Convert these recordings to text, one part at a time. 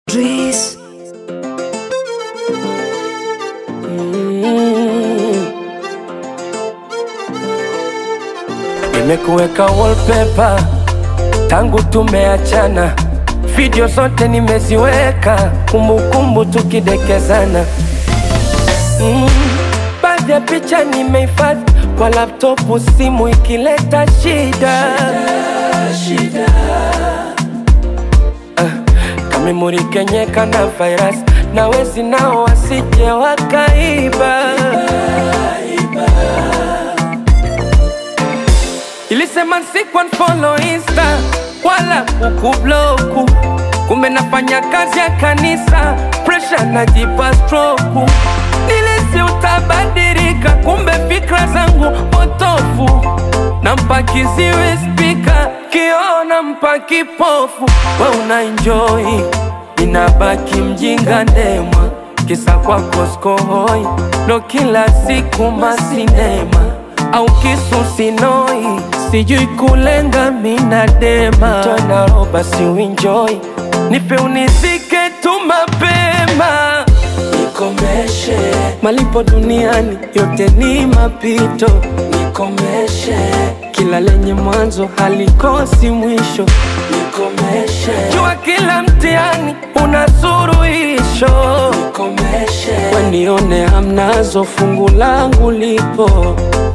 Dries. Nimekuweka wallpaper tangu tumeachana, video zote nimeziweka, kumbukumbu tukidekezana. Mm, baadhi ya picha nimehifadhi kwa laptopu, simu ikileta shida, Ah, kamemuri kenyeka na virus na wezi nao wasije wakaiba. Ilisema siku unfollow insta wala kukubloku, kumbe nafanya kazi ya kanisa, pressure najipa stroke. Nilisi utabadilika, kumbe fikra zangu potofu. Nampa kiziwi spika, kiona mpa kipofu. We una enjoy, inabaki mjinga ndemwa, kisa kwako skohoi, ndo kila siku masinema au kisu sinoi, sijui kulenga mina dema tona roba si uenjoy, nipe unizike tu mapema nikomeshe malipo duniani yote ni mapito nikomeshe kila lenye mwanzo halikosi mwisho nikomeshe jua kila mtihani una suruhisho nikomeshe wenione hamnazo fungu langu lipo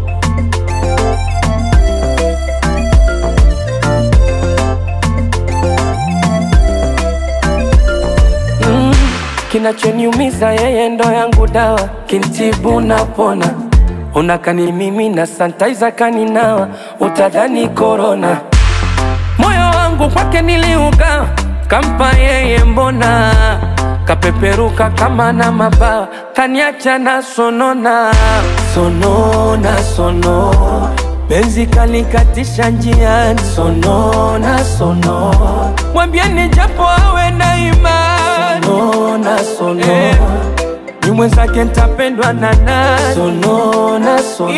Mm, kinachoniumiza yeye ndo yangu dawa, kintibu napona. Unakani mimi na santaiza kaninawa, utadhani korona. Moyo wangu kwake niliugawa, kampa yeye mbona kapeperuka kama na mabawa, kaniacha na sonona sonona sono Benzi kalikatisha njiani, sonona sono, mwambieni japo awe na imani, sonona sono eh, ni mwenzake ntapendwa na nani, sonona sono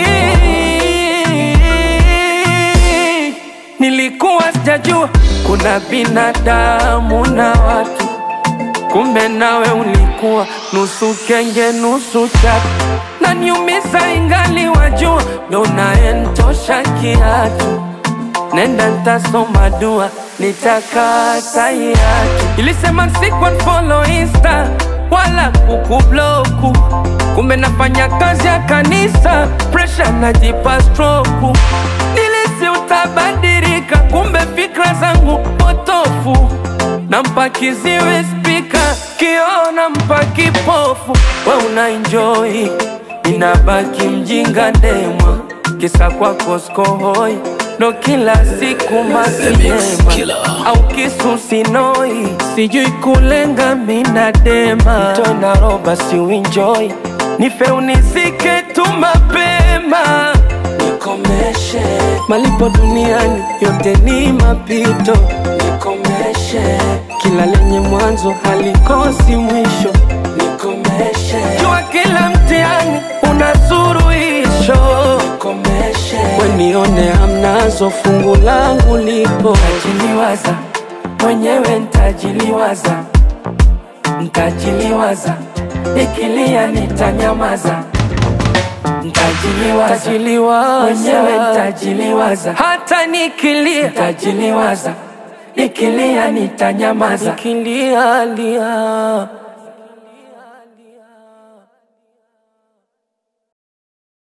Nilikuwa sijajua kuna binadamu na watu, kumbe nawe ulikuwa nusu kenge nusu chatu, na niumiza ingali wajua, ndo naentosha kiatu. Nenda ntasoma dua, nitakata hiatu. Ilisema siku unfollow insta wala kukubloku, kumbe nafanya kazi ya kanisa, pressure najipa stroke. Nilisi utabadilika, kumbe fikra zangu potofu. Nampa kiziwi spika, kiona mpa kipofu. We una enjoy, inabaki mjinga ndemwa, kisa kwako skohoi ndo kila siku masinema au kisu sinoi, sijui kulenga mina dema tona roba si uenjoy, nife unizike tu mapema nikomeshe malipo duniani yote ni mapito nikomeshe kila lenye mwanzo halikosi mwisho nikomeshe jua kila mtihani una suruhisho nikomeshe wenione hamnazo fungu langu lipo ntajiliwaza mwenyewe ntajiliwaza ntajiliwaza ikilia nitanyamaza Ntajiliwaza mwenyewe ntajiliwaza, hata nikilia ntajiliwaza, nikilia nitanyamaza, nikilia lia